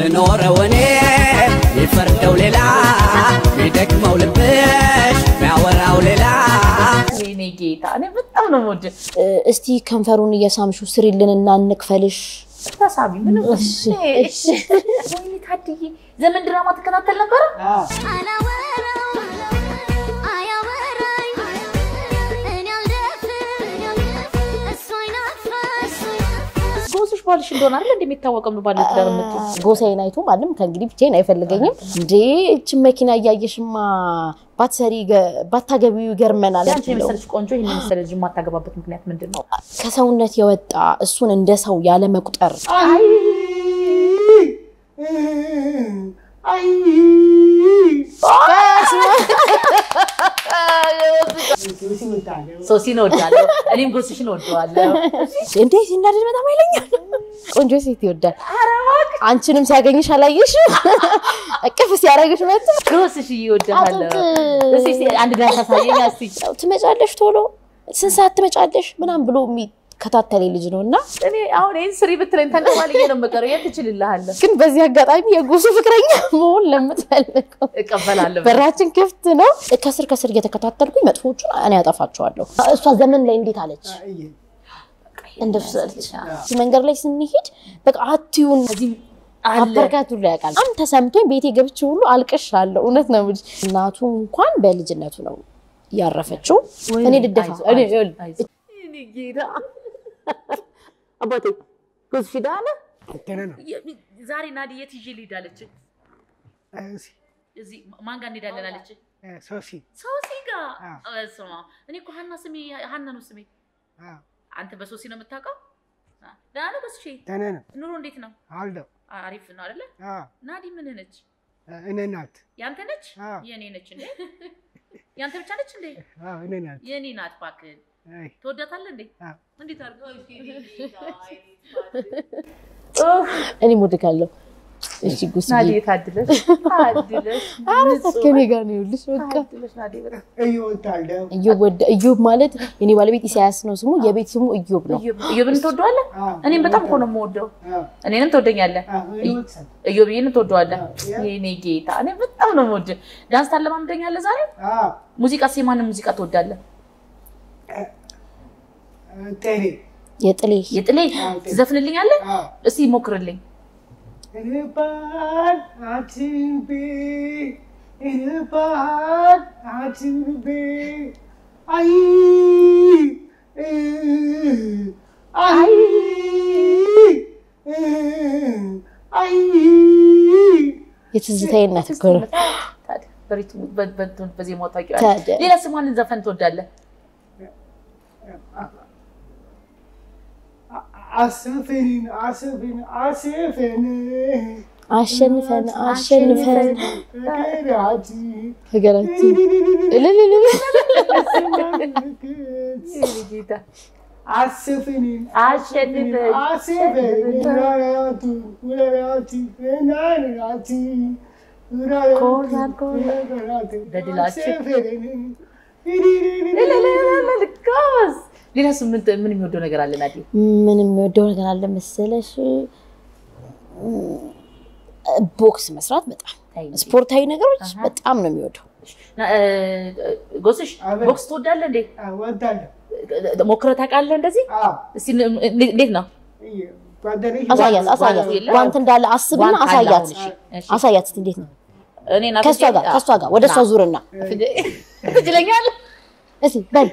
ምኖረው እኔ ይፈርደው ሌላ ሚደክመው ልብሽ ሚያወራው ሌላ የኔ ጌታ እኔ በጣም ነው የምወድህ። እስቲ ከንፈሩን እየሳምሹ ስሪልን እና እንክፈልሽ። ተሳቢ ምንም እሺ፣ እሺ። ወይኔ ታድዬ ዘመን ድራማ ትከታተል ነበረ? ጎስሽ ባልሽ እንደሆነ አይደል እንደ የሚታወቀው ነው ባለ ትዳር የምትይው ጎሳዬን አይቶ ማንም ከእንግዲህ ብቻዬን አይፈልገኝም። እንዴ እችን መኪና እያየሽማ ባትሰሪ ገ- ባታገቢው ይገርመናል። አንቺ የመሰለች ቆንጆ ይህን የመሰለ ልጅ የማታገባበት ምክንያት ምንድን ነው? ከሰውነት የወጣ እሱን እንደ ሰው ያለ መቁጠር ሶሲን እወዳለሁ፣ እኔም ጎስሽን እወደዋለሁ። እንዴ ሲናደድ በጣም አይለኛል። ቆንጆ ሴት ይወዳል። አንቺንም ሲያገኝሽ አላየሽ? እቅፍ ሲያደርግሽ መጣ ጎስሽ እወድሃለሁ። አጥንት እስኪ እስኪ አንድ ዳንስ አሳየኝ እስኪ። ትመጫለሽ ቶሎ ስንት ሰዓት ትመጫለሽ ምናምን ብሎ የሚከታተለኝ ልጅ ነው እና እኔ አሁን ይህን ስሪ ብትለኝ ተንቀባልዬ ነው የምቀረው። የት ትችልልሃለሁ? ግን በዚህ አጋጣሚ የጎሱ ፍቅረኛ መሆን ለምትፈልገው እቀበላለሁ። በራችን ክፍት ነው። ከስር ከስር እየተከታተልኩኝ መጥፎቹን እኔ ያጠፋቸዋለሁ። እሷ ዘመን ላይ እንዴት አለች? እንደሱ አለች። መንገድ ላይ ስንሄድ በቃ አትዩን አለ አበርካቱ ላይ ያውቃል። በጣም ተሰምቶኝ ቤቴ ገብቼ ሁሉ አልቅሻለሁ። እውነት ነው የምልሽ። እናቱ እንኳን በልጅነቱ ነው ያረፈችው። እኔ ልደፋ አይዞህ፣ እኔ- አይዞህ፣ ይኸውልህ፣ አይዞህ። እኔ ጌታ አባቴ ጎስሽ ሄዳ አለ ዛሬ ናዲ የት ይዤ ልሂድ አለች። እዚህ ማን ጋር እንሄዳለን አለች። ሶሲ ሶሲ ጋር አዎ። በስመ አብ። እኔ እኮ ሀና ስሜ ሀና ነው ስሜ። አንተ በሶሲ ነው የምታውቀው? አ፣ ደህና ነው ጎስሽ? ደህና ነው ኑሮ እንዴት ነው? አለው አሪፍ ነው አይደለ? ናዲ ምን ነች? እኔ ናት ያንተ ነች? አዎ። የኔ ነች እንዴ? ያንተ ብቻ ነች እንዴ? አዎ፣ እኔ ናት የኔ ናት። እባክህን አይ፣ ትወዳታለህ እንዴ? አዎ። እንዴት አድርገው እኔ ሞድካለሁ። እሺ ጉስ ናዲ ታድለሽ ታድለሽ ከኔ ጋር ነው ይኸውልሽ። በቃ ታድለሽ ናዲ በጣም እወዳለሁ እዮብ ወደ- እዮብ ማለት የኔ ባለቤት ኢሳያስ ነው ስሙ። የቤት ስሙ እዮብ ነው። እዮብን ትወደዋለህ? አዎ፣ እኔም በጣም እኮ ነው የምወደው። አዎ፣ እኔንም ትወደኛለህ? አዎ፣ እኔ እወዳለሁ። እዮብዬን ትወደዋለህ? አዎ። የኔ ጌታ እኔ በጣም ነው የምወደው። ዳንስ ታለማምደኛለህ ዛሬ? አዎ፣ ሙዚቃ የማንን ሙዚቃ ትወዳለህ? ጤኔ የጥሌ የጥሌ ትዘፍንልኛለህ? አዎ። እስቲ ሞክርልኝ። እንባል አትንቤ እንባል አትንቤ አይ እ፣ አይ እ፣ አይ የትዝታዬ እናት እኮ ነው። ታዲያ በሪትሙ በ- በ- በዜማው ታውቂዋለሽ። ታዲያ ሌላ ስሟንን ዘፈን ትወዳለህ? አሰፍን አሰፍን አሰፍን አሸንፈን አሸንፈን ነገራት ሀገራችን እልልልል የኔ ጌታ አሰፍን አሸንፈን አሰፍን ውራራቱ ውራራቱ ናራቱ ኮራን ኮራን በድላችን ልካስ ሌላ እሱ ምን ምን የሚወደው ነገር አለ ናዲ? ምን የሚወደው ነገር አለ መሰለሽ? ቦክስ መስራት በጣም ስፖርታዊ ነገሮች በጣም ነው የሚወደው። ና- እ፣ ጎስሽ አቤት። ቦክስ ትወዳለህ እንዴ? ወዳለሁ ሞክረህ ታውቃለህ እንደዚህ? እስቲ ን- እንዴ- እንዴት ነው? ጓደኞች አሳያት አሳያት ጓንት የለም? ጓንት እንዳለ አስብና ጓንት አለ አሳያት አሁን፣ እሺ፣ እሺ። አሳያት እስኪ እንዴት ነው እኔ ና ከእሷ ጋር ከእሷ ጋር ወደ እሷ ዙርና ትችለኛለህ? እስኪ በል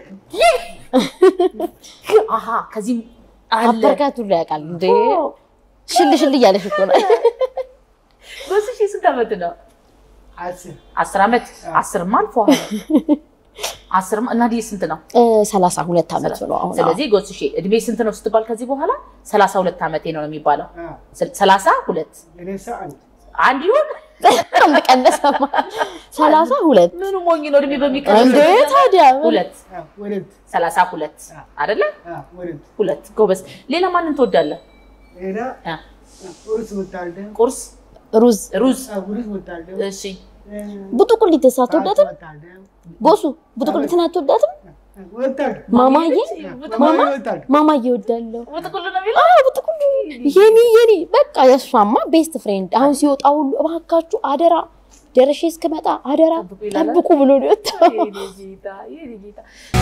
አሀ ከዚህም አለ አበርካቱ ላይ ያውቃል እንዴ ሽል ሽል እያለሽ እኮ ነው ጎስሽ ስንት ዓመት ነው? አስር አስር ዓመት አስርማ አልፎ አስርማ እናዲ ስንት ነው? እ፣ ሰላሳ ሁለት ዓመቱ ነው አሁን ስለዚህ ጎስሽ እድሜ ስንት ነው ስትባል ከዚህ በኋላ ሰላሳ ሁለት ዓመቴ ነው ነው የሚባለው። አዎ፣ ስል- ሰላሳ ሁለት የነሳ አንድ አንድ ይሁን አንድ ቀነሰማ ሰላሳ ሁለት ምኑ ሞኝ ነው እድሜ እንዴ በሚቀር ታዲያ ሁለት አዎ፣ ወለት ሰላሳ ሁለት አይደለ? አዎ፣ ወለት ሁለት ጎበዝ። ሌላ ማንን ትወዳለህ? ሌላ አ፣ ቁርስ ወዳለሁ ቁርስ፣ ሩዝ ሩዝ። ቁርስ ወዳለሁ እሺ ቡጥቁሊት አትወዳትም ወዳለሁ ጎሱ ቡጥቁሊትን አትወዳትም ወጣል ማማዬ ማማ ወጣል ማማዬ እወዳለሁ። ብጥቁሉ ነው የሚለው አዎ ብጥቁሉ የኔ የኔ በቃ የእሷማ ቤስት ፍሬንድ። አሁን ሲወጣ ሁሉ እባካችሁ አደራ ደረሼ እስክመጣ አደራ ጠብቁ ይላል። ጠብቁ ብሎ ነው የወጣው። የኔ ጌታ የኔ ጌታ።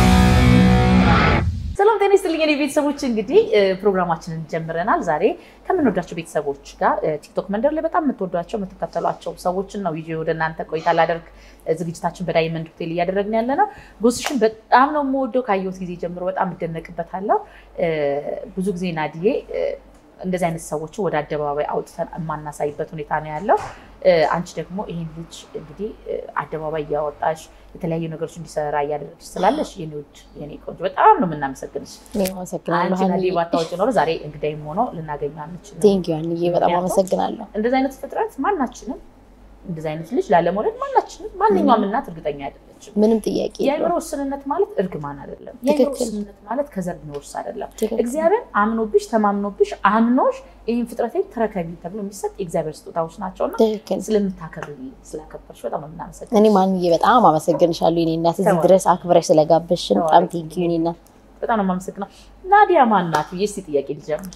ሰላም ጤና ይስጥልኝ የኔ ቤተሰቦች፣ እንግዲህ እ፣ ፕሮግራማችንን ጀምረናል። ዛሬ ከምንወዳቸው ቤተሰቦች ጋር እ፣ ቲክቶክ መንደር ላይ በጣም የምትወዷቸው የምትከተሏቸው ሰዎችን ነው ይዤ ወደ እናንተ ቆይታ ላደርግ እ፣ ዝግጅታችን በዳይመንድ ሆቴል እያደረግን ያለ ነው። ጎስሽን በጣም ነው የምወደው። ካየሁት ጊዜ ጀምሮ በጣም እደነቅበታለሁ። እ፣ ብዙ ጊዜ ናድዬ እ፣ እንደዚህ አይነት ሰዎችን ወደ አደባባይ አውጥተን የማናሳይበት ሁኔታ ነው ያለው። እ፣ አንቺ ደግሞ ይህን ልጅ እንግዲህ እ፣ አደባባይ እያወጣሽ የተለያዩ ነገሮች እንዲሰራ እያደረግሽ ስላለሽ የኔ ውድ የኔ ቆንጆ በጣም ነው የምናመሰግንሽ። እኔ አመሰግናለሁ አንቺ ናዲ ሀኒዬ። ባታወጪ ኖሮ ዛሬ እንግዳይም ሆኖ ልናገኘው አንችልም። ቴንኪው ሀኒዬ፣ በጣም ምክንያቱም አመሰግናለሁ። እንደዚህ አይነት ፍጥረት ማናችንም እንደዚህ አይነት ልጅ ላለመውለድ ማናችንም ማንኛውም እናት እርግጠኛ አይደለችም። ምንም ጥያቄ የአእምሮ የለውም። ውስንነት ማለት እርግማን አይደለም። የአእምሮ ትክክል። ውስንነት ማለት ከዘር የሚወርስ አይደለም። ትክክል። እግዚአብሔር አምኖብሽ ተማምኖብሽ አምኖሽ ይህን ፍጥረቴን ተረከቢ ተብሎ የሚሰጥ የእግዚአብሔር ስጦታዎች ናቸውና ትክክል። ስለምታከብሪ ስላከበርሽ በጣም ነው የምናመሰግነው። እኔ ማንዬ በጣም አመሰግንሻለሁ የኔ እናት፣ እዚህ ተባረክ። ድረስ አክብረሽ ስለጋበዝሽን በጣም ተባረክ። ቴንኪው የኔ እናት። በጣም ነው የማመሰግነው። ናዲያ ማን ናት ብዬ እስኪ ጥያቄ ልጀምር።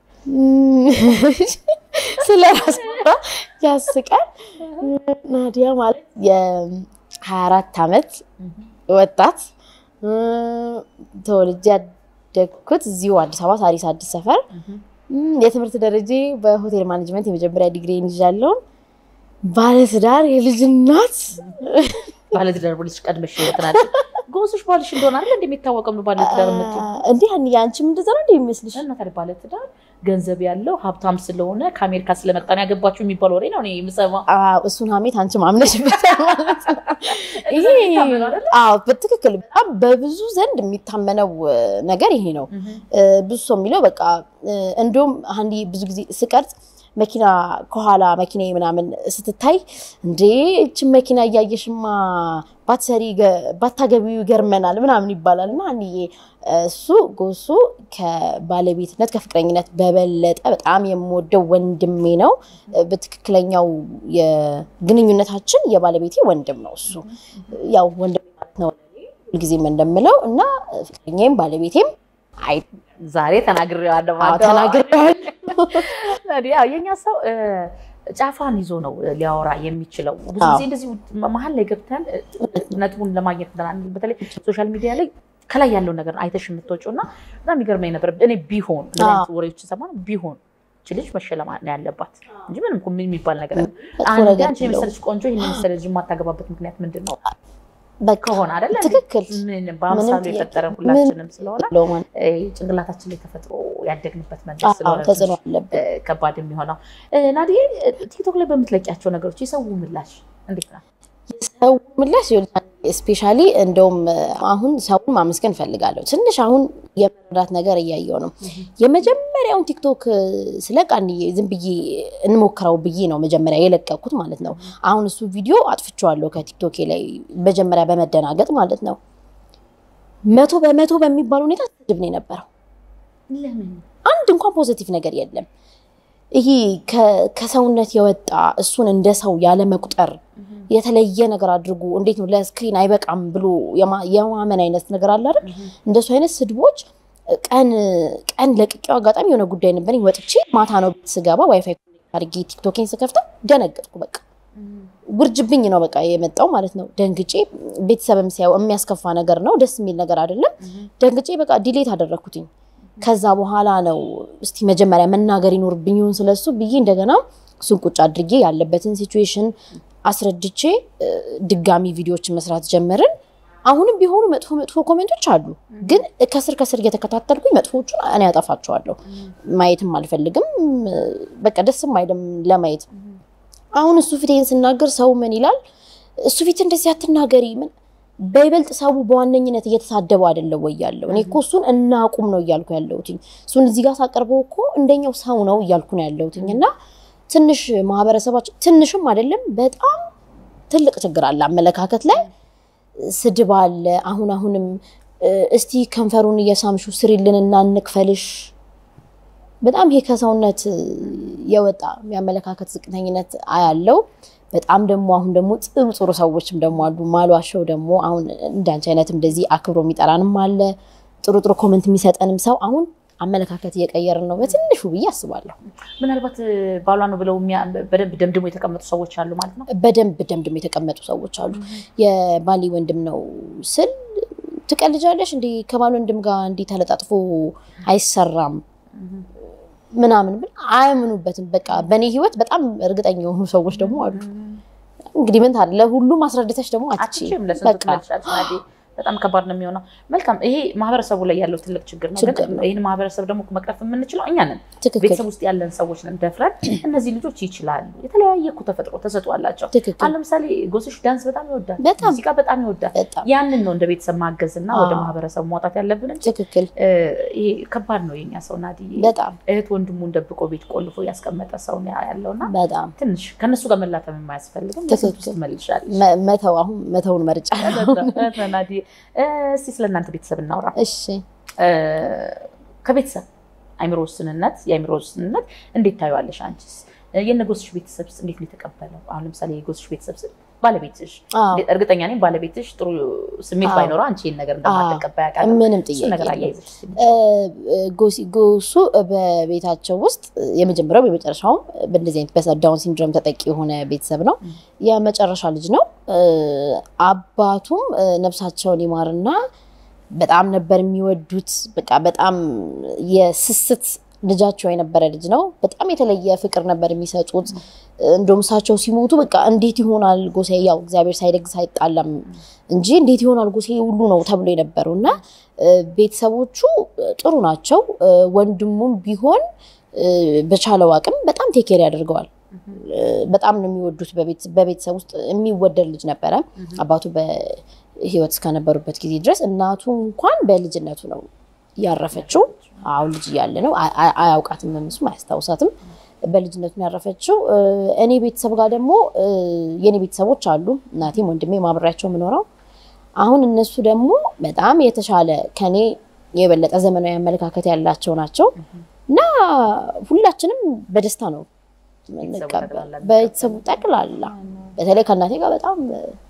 ስለ ራስ ያስቃል። ናዲያ ማለት የ24 ዓመት ወጣት እ፣ ተወልጄ ያደግኩት እዚሁ አዲስ አበባ ሳሪስ አዲስ ሰፈር። እም፣ የትምህርት ደረጃ በሆቴል ማኔጅመንት የመጀመሪያ ዲግሪን ይዣለሁ። ባለትዳር የልጅ እናት ባለትዳር ብልሽ ቀድመሽ ይወትናል ጎስሽ ባልሽ እንደሆነ አይደል እንደሚታወቀው ነው ባለትዳር የምትይው እንዲህ ያን የአንቺም እንደዛ ነው እንደ የሚመስልሽ? እና ታዲያ ባለትዳር ገንዘብ ያለው ሀብታም ስለሆነ ከአሜሪካ ስለመጣ ነው ያገባችሁ የሚባል ወሬ ነው እኔ የምሰማው። አዎ፣ እሱን ሀሜት አንቺም አምነሽበታል ማለት ነው። ይሄ የሚታመነው አይደለ? አዎ፣ በትክክል በጣም በብዙ ዘንድ የሚታመነው እ፣ ነገር ይሄ ነው። እ፣ ብዙ ሰው የሚለው በቃ እ፣ እንደውም አንዲ ብዙ ጊዜ ስቀርጽ መኪና ከኋላ መኪና ምናምን ስትታይ እንዴ እችን መኪና እያየሽማ ባትሰሪ ገ- ባታገቢው ይገርመናል ምናምን ይባላል። እና አንዬ እሱ ጎሱ ከባለቤትነት ከፍቅረኝነት በበለጠ በጣም የምወደው ወንድሜ ነው። በትክክለኛው የግንኙነታችን የባለቤቴ ወንድም ነው እሱ ያው ወንድሜ ማለት ነው ሁልጊዜም እንደምለው እና ፍቅረኛዬም ባለቤቴም አይ ዛሬ ተናግሬዋለሁ አዎ፣ ማለት ነው። ተናግሬዋለሁ። ታዲያ የኛ ሰው እ፣ ጫፏን ይዞ ነው ሊያወራ የሚችለው። ብዙ አዎ። ጊዜ እንደዚህ መሀል ላይ ገብተን እ፣ ነጥቡን ለማግኘት ብለን በተለይ ሶሻል ሚዲያ ላይ ከላይ ያለው ነገር አይተሽ የምትወጪው እና በጣም የሚገርመኝ ነበር። እኔ ቢሆን እንደዚህ አይነት ወሬዎች ሰማ ቢሆን እች ልጅ መሸለም ነው ያለባት እንጂ ምንም እኮ ምን የሚባል ነገር የለም። መጥፎ አንድ ነገር አንቺ የለውም። የመሰለች ቆንጆ ይህን የመሰለ ልጅ የማታገባበት ምክንያት ምንድን ነው? በቃ ከሆነ አይደለ እንዴ? ትክክል ምን በአምሳሉ ጥያቄ የፈጠረን ሁላችንም ስለሆነ የለውም። እ፣ ጭንቅላታችን ላይ ተፈጥሮ ያደግንበት መንገድ አዎ፣ ስለሆነ ተጽዕኖ ትንሽ አለብን። እ፣ ከባድ የሚሆነው እ፣ ናዲዬ እ፣ ቲክቶክ ላይ በምትለቂያቸው ነገሮች የሰው ምላሽ እንዴት ነው? ሰው ምላሽ ስፔሻሊ እንደውም አሁን ሰውን ማመስገን እፈልጋለሁ። ትንሽ አሁን የመረዳት ነገር እያየው ነው። የመጀመሪያውን ቲክቶክ ስለቅ አንዬ ዝም ብዬ እንሞክረው ብዬ ነው መጀመሪያ የለቀኩት ማለት ነው። አሁን እሱ ቪዲዮ አጥፍቼዋለሁ ከቲክቶኬ ላይ መጀመሪያ በመደናገጥ ማለት ነው። መቶ በመቶ በሚባል ሁኔታ ስድብ ነው የነበረው። ለምን አንድ እንኳን ፖዘቲቭ ነገር የለም። ይሄ ከ- ከሰውነት የወጣ እሱን እንደ ሰው ያለ መቁጠር የተለየ ነገር አድርጎ እንዴት ነው ለስክሪን አይበቃም ብሎ የማ- የማመን አይነት ነገር አለ አይደል? እንደሱ አይነት ስድቦች ቀን ቀን ለቅቄው አጋጣሚ የሆነ ጉዳይ ነበረኝ ወጥቼ ማታ ነው ቤት ስገባ ዋይፋይ አድርጌ ቲክቶኬን ስከፍተው ደነገጥኩ። በቃ ውርጅብኝ ነው በቃ የመጣው ማለት ነው። ደንግጬ ቤተሰብም ሲያው የሚያስከፋ ነገር ነው፣ ደስ የሚል ነገር አይደለም። ደንግጬ በቃ ዲሌት አደረግኩትኝ። ከዛ በኋላ ነው እስቲ መጀመሪያ መናገር ይኖርብኝ ይሆን ስለሱ ብዬ እንደገና እሱን ቁጭ አድርጌ ያለበትን ሲቹዌሽን አስረድቼ እ፣ ድጋሚ ቪዲዮዎችን መስራት ጀመርን። አሁንም ቢሆኑ መጥፎ መጥፎ ኮሜንቶች አሉ፣ ግን ከስር ከስር እየተከታተልኩኝ መጥፎቹን እኔ ያጠፋቸዋለሁ። ማየትም አልፈልግም፣ በቃ ደስም አይልም ለማየት። አሁን እሱ ፊቴን ስናገር ሰው ምን ይላል? እሱ ፊት እንደዚህ አትናገሪ ምን በይበልጥ ሰው በዋነኝነት እየተሳደበው አይደለም ወይ ያለው? እኔ እኮ እሱን እናቁም ነው እያልኩ ያለሁትኝ። እሱን እዚህ ጋር ሳቀርበው እኮ እንደኛው ሰው ነው እያልኩ ነው ያለሁትኝ። እና ትንሽ ማህበረሰባችን ትንሽም አይደለም በጣም ትልቅ ችግር አለ አመለካከት ላይ ስድብ አለ። አሁን አሁንም እ፣ እስቲ ከንፈሩን እየሳምሹ ስሪልን እና እንክፈልሽ በጣም ይሄ ከሰውነት የወጣ የአመለካከት ዝቅተኝነት አያለው። በጣም ደግሞ አሁን ደግሞ ጥሩ ጥሩ ሰዎችም ደግሞ አሉ። ማሏቸው ደግሞ አሁን እንዳንቺ አይነት እንደዚህ አክብሮ የሚጠራንም አለ። ጥሩ ጥሩ ኮመንት የሚሰጠንም ሰው አሁን አመለካከት እየቀየርን ነው በትንሹ ብዬ አስባለሁ። ምናልባት ባሏ ነው ብለው የሚያ- በደንብ ደምድሞ የተቀመጡ ሰዎች አሉ ማለት ነው። በደንብ ደምድም የተቀመጡ ሰዎች አሉ። የባሌ ወንድም ነው ስል ትቀልጃለሽ እንዲህ ከባል ወንድም ጋር እንዲህ ተለጣጥፎ አይሰራም ምናምን ብል አያምኑበትም። በቃ በእኔ ህይወት በጣም እርግጠኛ የሆኑ ሰዎች ደግሞ አሉ። እንግዲህ ምን ታዲያ ለሁሉም አስረድተሽ ደግሞ አትችይም። አትችም ለስንቱ በቃ ትመልሻለሽ ናዴ? በጣም ከባድ ነው የሚሆነው። መልካም፣ ይሄ ማህበረሰቡ ላይ ያለው ትልቅ ችግር ነው። ችግር ግን ነው። ይህን ማህበረሰብ ደግሞ መቅረፍ የምንችለው እኛ ነን። ትክክል ቤተሰብ ውስጥ ያለን ሰዎች ነን። ደፍረን እነዚህ ልጆች ይችላሉ፣ የተለያየ እኮ ተፈጥሮ ተሰጥኦ አላቸው። ትክክል አሁን ለምሳሌ ጎስሽ ዳንስ በጣም ይወዳል፣ በጣም ሙዚቃ በጣም ይወዳል። በጣም ያንን ነው እንደ ቤተሰብ ማገዝ እና ወደ አዎ። ማህበረሰቡ ማውጣት ያለብን እንጂ ትክክል እ፣ ይሄ ከባድ ነው የኛ ሰው ናዲ። በጣም እህት ወንድሙን ደብቆ ቤት ቆልፎ ያስቀመጠ ሰው ነው ያለውና በጣም ትንሽ ከነሱ ጋር መላተም የማያስፈልግም። ትክክል። ለስንቱ ትመልሻለሽ? መ- መተው አሁን መተውን መርጫ ናዲ፣ እስቲ ስለ እናንተ ቤተሰብ እናውራ። እሺ እ፣ ከቤተሰብ አይምሮ ውስንነት የአይምሮ ውስንነት እንዴት ታዩዋለሽ አንቺስ? እ፣ የነጎስሽ ቤተሰብስ እንዴት ነው የተቀበለው? አሁን ለምሳሌ የጎስሽ ቤተሰብ ስል ባለቤትሽ አዎ እንዴት- እርግጠኛ ነኝ ባለቤትሽ ጥሩ ስሜት አዎ። ባይኖረው አንቺ ይህን ነገር እንደማትቀበል ያውቃል። ምንም እሱን ጥያቄ ነገር የለም። አያይዘሽ እስኪ እ፣ ጎሲ- ጎሱ በቤታቸው ውስጥ የመጀመሪያው የመጨረሻውም በእንደዚህ አይነት በዳውን ሲንድሮም ተጠቂ የሆነ ቤተሰብ ነው። የመጨረሻ ልጅ ነው። እ፣ አባቱም እ፣ ነፍሳቸውን ይማርና በጣም ነበር የሚወዱት። በቃ በጣም የስስት ልጃቸው የነበረ ልጅ ነው። በጣም የተለየ ፍቅር ነበር የሚሰጡት። እንደውም እሳቸው ሲሞቱ በቃ እንዴት ይሆናል ጎሴ፣ ያው እግዚአብሔር ሳይደግስ አይጣላም እንጂ እንዴት ይሆናል ጎሴ ሁሉ ነው ተብሎ የነበረው እና እ፣ ቤተሰቦቹ ጥሩ ናቸው። እ፣ ወንድሙም ቢሆን እ፣ በቻለው አቅም በጣም ቴኬር ያደርገዋል። እ፣ በጣም ነው የሚወዱት። በቤት- በቤተሰብ ውስጥ የሚወደድ ልጅ ነበረ። አባቱ በሕይወት እስከነበሩበት ጊዜ ድረስ እናቱ እንኳን በልጅነቱ ነው ያረፈችው። አሁን ልጅ እያለ ነው አ- አ- አያውቃትም፣ እሱም አያስታውሳትም። በልጅነቱ ነው ያረፈችው። እ፣ እኔ ቤተሰብ ጋር ደግሞ እ፣ የእኔ ቤተሰቦች አሉ። እናቴም ወንድሜ ማብሬያቸው የምኖረው አሁን እነሱ ደግሞ በጣም የተሻለ ከኔ የበለጠ ዘመናዊ አመለካከት ያላቸው ናቸው እና ሁላችንም በደስታ ነው የምንቀበል። ጠቅላላ ቤተሰቡ ጠቅላላ በተለይ ከእናቴ ጋር በጣም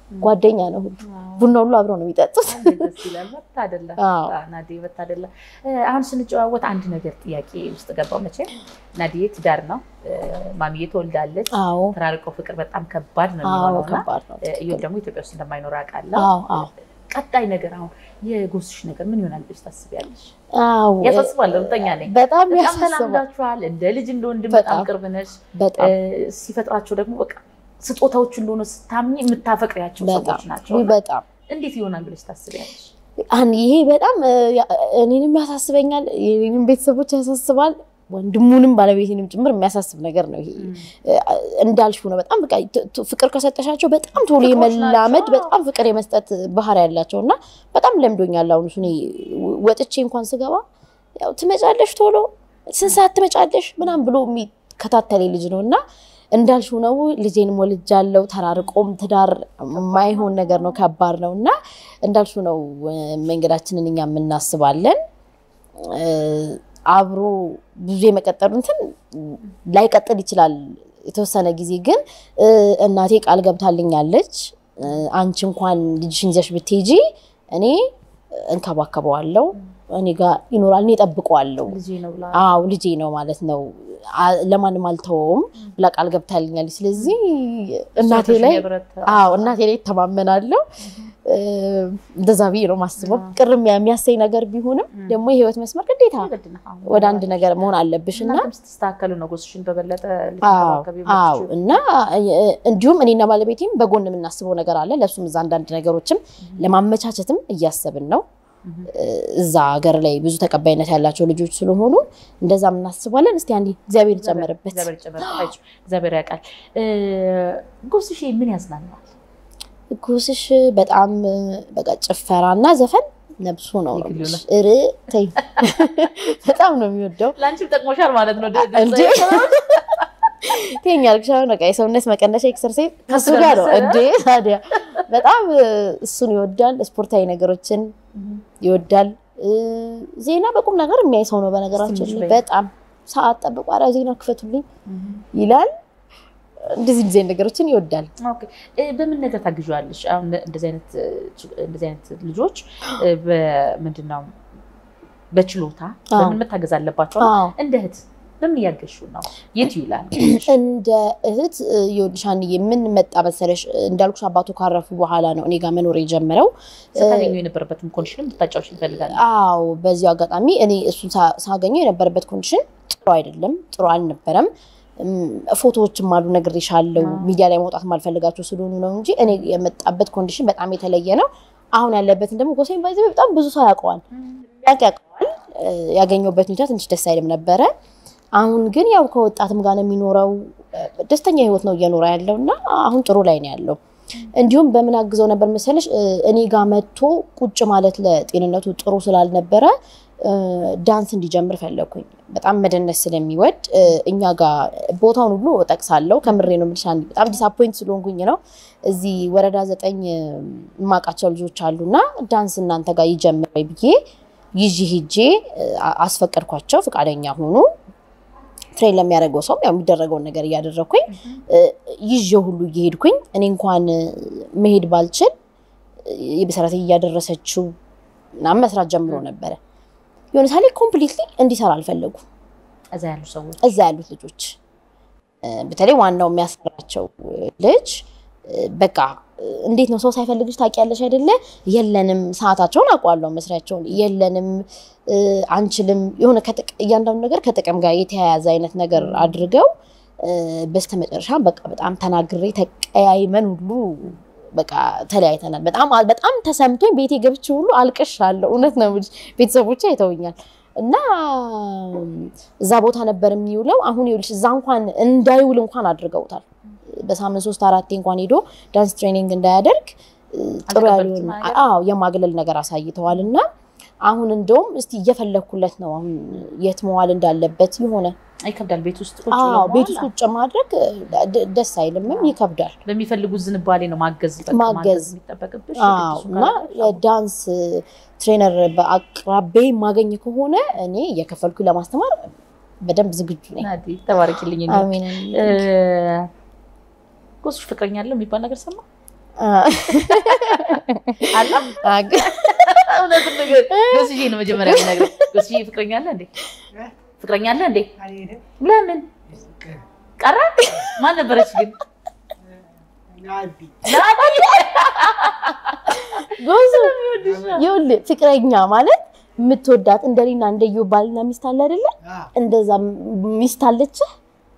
ጓደኛ ነው ሁሉ ቡና ሁሉ አብረው ነው የሚጠጡት። እንዴት ደስ ይላል። መታደላ አዎ። ናዲ መታደላ። አሁን ስንጨዋወት አንድ ነገር ጥያቄ ውስጥ ገባው። መቼም ናዲዬ ትዳር ነው፣ ማሚዬ ትወልዳለች። አዎ ተራርቀው ፍቅር በጣም ከባድ ነው አዎ የሚሆነው እና ከባድ ነው። እዮብ ደግሞ ኢትዮጵያ ውስጥ እንደማይኖር አውቃለሁ። አዎ አዎ ቀጣይ ነገር አሁን የጎስሽ ነገር ምን ይሆናል ብለሽ ታስቢያለሽ? አዎ ያሳስባል። እርግጠኛ ነኝ በጣም በጣም ያሳስባል። ተላምዳችኋል። እንደ ልጅ እንደ ወንድም በጣም በጣም ቅርብ ነሽ። በጣም ሲፈጥራቸው ደግሞ በቃ ስጦታዎች እንደሆነ ስታምኚ የምታፈቅሪያቸው ሰዎች በጣም ናቸው። ውይ፣ እና በጣም እንዴት ይሆናል ብለሽ ታስቢያለሽ? አን ይሄ በጣም እ፣ ያ- እኔንም ያሳስበኛል፣ የኔንም ቤተሰቦች ያሳስባል፣ ወንድሙንም ባለቤቴንም ጭምር የሚያሳስብ ነገር ነው። ይሄ እ፣ እንዳልሽው ነው። በጣም በቃ ት- ት- ፍቅር ከሰጠሻቸው በጣም ቶሎ ፍቅሮች የመላመድ ናቸው። በጣም ፍቅር የመስጠት ባህሪ ያላቸው እና በጣም ለምዶኛል። አሁን እሱ እኔ ወጥቼ እንኳን ስገባ ያው ትመጫለሽ ቶሎ ስንት ሰዓት ትመጫለሽ ምናምን ብሎ የሚከታተል ልጅ ነው እና እንዳልሽው ነው። ልጄንም ወልጃለሁ። ተራርቆም ትዳር የማይሆን ነገር ነው፣ ከባድ ነው እና እንዳልሽው ነው። እ፣ መንገዳችንን እኛ የምናስባለን እ፣ አብሮ ብዙ የመቀጠሉ እንትን ላይቀጥል ይችላል የተወሰነ ጊዜ ግን እ፣ እናቴ ቃል ገብታልኛለች። እ፣ አንቺ እንኳን ልጅሽን ይዘሽ ብትሄጂ እኔ እንከባከበዋለሁ፣ እኔ ጋር ይኖራል፣ እኔ እጠብቀዋለሁ። ልጄ ነው ብላ አዎ ልጄ ነው ማለት ነው። አ- ለማንም አልተወውም ብላ ቃል ገብታልኛለች። ስለዚህ እናቴ ላይ አዎ እናቴ ላይ እተማመናለሁ። እ፣ እንደዛ ብዬ ነው ማስበው። ቅርም የሚያሰኝ ነገር ቢሆንም ደግሞ የህይወት መስመር ግዴታ ወደ አንድ ነገር መሆን አለብሽ እና እናንተም ስትስተካከሉ ነው ጎስሽን በበለጠ አዎ ልትንከባከቢ አዎ የምትችይው። እና እ፣ እንዲሁም እኔና ባለቤቴም በጎን የምናስበው ነገር አለ። ለእሱም እዛ አንዳንድ ነገሮችም ለማመቻቸትም እያሰብን ነው። እ፣ እዛ ሀገር ላይ ብዙ ተቀባይነት ያላቸው ልጆች ስለሆኑ እንደዛ እናስባለን። እስቲ አንዴ እግዚአብሔር ይጨመርበት። እግዚአብሔር ይጨመርበት። አይዞሽ፣ እግዚአብሔር ያውቃል። እ፣ ጎስሽ ምን ያዝናናል? ጉስሽ በጣም እ፣ በቃ ጭፈራና ዘፈን ነብሱ ነው ነው የግሉ ነው። ር ተይ በጣም ነው የሚወደው ለአንቺም ጠቅሞሻል ማለት ነው። ድ- ድምፅ እንዴ ቴኛ ልክሻ በቃ የሰውነት መቀነሻ ኤክሰርሳይዝ ከሱ ጋር ነው እንዴ ታዲያ በጣም እ፣ እሱን ይወዳል። ስፖርታዊ ነገሮችን ይወዳል። እ፣ ዜና በቁም ነገር የሚያይ ሰው ነው በነገራችን ትንሽ ላይ በይ። በጣም ሰዓት ጠብቆ ኧረ ዜና ክፈቱልኝ ይላል። እንደዚህ እንደዚህ አይነት ነገሮችን ይወዳል። ኦኬ። እ፣ በምን ነገር ታግዣዋለሽ? አሁን እንደዚህ አይነት እ፣ ች- እንደዚህ አይነት ልጆች እ፣ በምንድን ነው በችሎታ አዎ። በምን መታገዝ አለባቸው? አዎ እንደ እህት በምን እያገዝሽው ነው? የት ይውላል? እንደ እህት እ፣ ይኸውልሽ አንዬ ምን መጣ መሰለሽ እንዳልኩሽ አባቱ ካረፉ በኋላ ነው እኔ ጋር መኖር የጀመረው። ስታገኘው የነበረበትን ኮንዲሽን ልታጫውሽ ይፈልጋል። አዎ በዚሁ አጋጣሚ እኔ እሱን ሳ- ሳገኘው የነበረበት ኮንዲሽን ጥሩ አይደለም፣ ጥሩ አልነበረም። እም፣ ፎቶዎችም አሉ ነግሬሻለሁ። ሚዲያ ላይ መውጣት ማልፈልጋቸው ስለሆኑ ነው እንጂ እኔ የመጣበት ኮንዲሽን በጣም የተለየ ነው። አሁን ያለበትን ደግሞ ጎሳዬን ባይዘ በጣም ብዙ ሰው ያውቀዋል ያውቅ ያውቀዋል። እ፣ ያገኘሁበት ሁኔታ ትንሽ ደስ አይልም ነበረ። አሁን ግን ያው ከወጣትም ጋር ነው የሚኖረው። እ፣ ደስተኛ ህይወት ነው እየኖረ ያለው እና አሁን ጥሩ ላይ ነው ያለው። እንዲሁም በምን አግዘው ነበር መሰለሽ እ፣ እኔ ጋር መጥቶ ቁጭ ማለት ለጤንነቱ ጥሩ ስላልነበረ እ፣ ዳንስ እንዲጀምር ፈለግኩኝ። በጣም መደነስ ስለሚወድ እ፣ እኛ ጋር ቦታውን ሁሉ እጠቅሳለሁ። ከምሬ ነው የምልሽ አንዴ በጣም ዲስአፖይንት ስለሆንኩኝ ነው። እዚህ ወረዳ ዘጠኝ እ፣ የማውቃቸው ልጆች አሉና ዳንስ እናንተ ጋር ይጀምር ወይ ብዬ ይዤ ሄጄ እ፣ አ- አስፈቀድኳቸው። ፈቃደኛ ሆኑ። ትሬን ለሚያደርገው ሰውም ያው የሚደረገውን ነገር እያደረግኩኝ እ፣ ይዤው ሁሉ እየሄድኩኝ እኔ እንኳን እ፣ መሄድ ባልችል እ፣ የቤት እያደረሰችው ምናምን መስራት ጀምሮ ነበረ። የሆነ ሳሌ ኮምፕሊትሊ እንዲሰራ አልፈለጉ እዛ ያሉ ሰዎች እዛ ያሉት ልጆች እ፣ በተለይ ዋናው የሚያሰራቸው እ፣ ልጅ እ፣ በቃ እ፣ እንዴት ነው ሰው ሳይፈልግሽ ታውቂያለሽ አይደለ? የለንም፣ ሰዓታቸውን አውቀዋለሁ፣ መስሪያቸውን የለንም፣ እ፣ አንችልም፣ የሆነ ከጥቅ- እያንዳንዱ ነገር ከጥቅም ጋር የተያያዘ አይነት ነገር አድርገው እ፣ በስተመጨረሻ በቃ በጣም ተናግሬ ተቀያይመን ሁሉ በቃ ተለያይተናል። በጣም በጣም ተሰምቶኝ ቤቴ ገብቼ ሁሉ አልቅሻለሁ። እውነት ነው የምልሽ ቤተሰቦቼ አይተውኛል። እና እዛ ቦታ ነበር የሚውለው። አሁን ይኸውልሽ እዛ እንኳን እንዳይውል እንኳን አድርገውታል። በሳምንት ሶስት አራቴ እንኳን ሄዶ ዳንስ ትሬኒንግ እንዳያደርግ እ፣ ጥሩ አልተቀበሉትም ያልሆነ ነገር? አዎ የማግለል ነገር አሳይተዋል። እና አሁን እንደውም እስቲ እየፈለግኩለት ነው አሁን የት መዋል እንዳለበት የሆነ ይከብዳል። ቤት ውስጥ ቁጭ አዎ ብሎ ቤት መዋል ውስጥ ቁጭ ማድረግ እ፣ ደ- ደስ አይልምም፣ ይከብዳል። በሚፈልጉት ዝንባሌ ነው ማገዝ በቃ ማገዝ። የሚጠበቅብሽ። አዎ የግድ እሱ እና ካለ የዳንስ ትሬነር በአቅራቤ ማገኝ ከሆነ እኔ እየከፈልኩ ለማስተማር በደንብ ዝግጁ ነኝ። ናዲ ተባረኪልኝ። እኔ አሜን። እ፣ ጎስሽ ፍቅረኛ አለው የሚባል ነገር ሰማ አለ አግ- እውነቱን ነገር ጎስዬ ነው መጀመሪያ የሚነግረኝ። ጎስዬ ፍቅረኛ አለ እንዴ? ፍቅረኛ አለ እንዴ? አልሄድም። ለምን ቀረ? ማን ነበረች ግን? ናዲ ጎዙ ይኸውልህ ፍቅረኛ ማለት የምትወዳት እንደኔና እንደዮ ባልና ሚስት አለ አይደለ? አዎ፣ እንደዛ ሚስት አለችህ?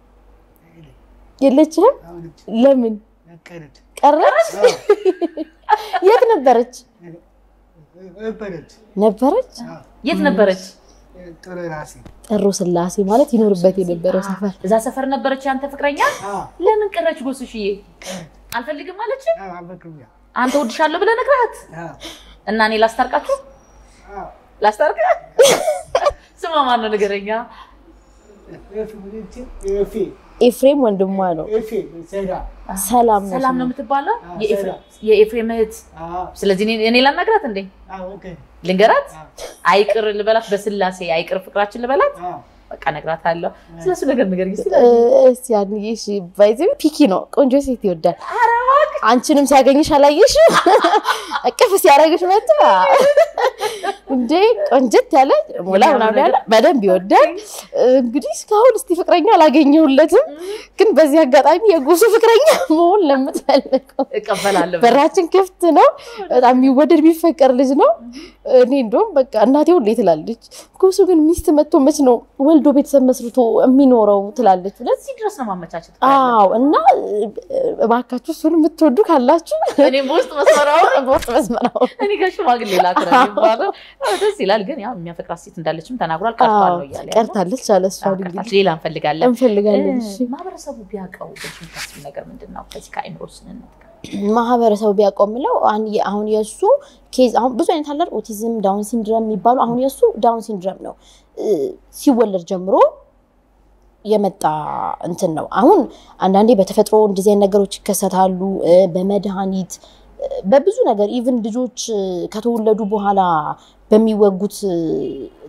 የለችህም? አሁን ለምን ነቀረች ቀረች? የት ነበረች? ነበረች። ነበረች አዎ፣ የት ነበረች? ጥሩ ራሴ ጥሩ ስላሴ ማለት ይኖርበት የነበረው ሰፈር እዛ ሰፈር ነበረች ያንተ ፍቅረኛ? አዎ፣ ለምን ቀረች ጎስሽዬ? አልፈልግም አለች። አዎ፣ አበክሩያ አንተ ወድሻለሁ ብለህ ነግረሃት አዎ፣ እና እኔ ላስታርቃችሁ አዎ። ላስታርቅ ስማ ማን ነው ንገረኛ ኤፍ ብልጭ ኤፌ ኤፍሬም ወንድሟ ነው። ኤፌ ሰዳ ሰላም ነው ሰላም ነው ስሟ። የምትባለው አዎ፣ የኤፍሬም- ሰላም። የኤፍሬም እህት አዎ፣ ስለዚህ እኔ- እኔ ላናግራት እንዴ አዎ፣ ኦኬ፣ ልንገራት አዎ፣ አይቅር ልበላት በስላሴ አይቅር ፍቅራችን ልበላት አዎ። በቃ እነግራታለሁ ስለሱ ነገር ንገረኝ እስኪ እ፣ እስቲ አንዬ እሺ፣ ባይዘ ፒኪ ነው ቆንጆ ሴት ይወዳል። አንቺንም ሲያገኝሽ አላየሽ? እቅፍ ሲያደርግሽ መጣ እንዴ ቆንጀት ያለ ሞላ ምናምን ያለ በደንብ ይወዳል። እንግዲህ እስካሁን እስቲ ፍቅረኛ አላገኘሁለትም፣ ግን በዚህ አጋጣሚ የጎሱ ፍቅረኛ መሆን ለምትፈልገው እቀበላለሁ በራችን ክፍት ነው። በጣም የሚወደድ የሚፈቀር ልጅ ነው። እኔ እንደውም በቃ እናቴ ሁሌ ትላለች ጎሱ ግን ሚስት መጥቶ መች ነው ወልዶ ቤተሰብ መስርቶ የሚኖረው ትላለች። ሁለት እዚህ ድረስ ነው ማመቻቸት አዎ እና እባካችሁ እሱን የምትወዱ ካላችሁ እኔም በውስጥ መስመራው በውስጥ መስመራው እኔ ጋር ሽማግሌ ላክ ነው የሚባለው አዎ፣ ደስ ይላል ግን ያው የሚያፈቅራት ሴት እንዳለችም ተናግሯል ቀርቷል ነው እያለ ያለው። ቀርታለች አለ እሷ አዎ፣ እንግዲህ ቀርታለች። ሌላ እንፈልጋለን እንፈልጋለን። እሺ እ፣ ማህበረሰቡ ቢያውቀው ብለሽ የምታስቢው ነገር ምንድን ነው ከዚህ ከአእምሮ ስንነት ጋር ማህበረሰቡ ቢያውቀው የምለው አሁን የ- አሁን የእሱ ኬዝ አሁን ብዙ አይነት አለ ኦቲዝም፣ ዳውን ሲንድረም የሚባሉ አሁን የእሱ ዳውን ሲንድረም ነው እ፣ ሲወለድ ጀምሮ የመጣ እንትን ነው። አሁን አንዳንዴ በተፈጥሮ እንደዚህ አይነት ነገሮች ይከሰታሉ። እ፣ በመድኃኒት እ፣ በብዙ ነገር ኢቭን ልጆች እ፣ ከተወለዱ በኋላ በሚወጉት እ፣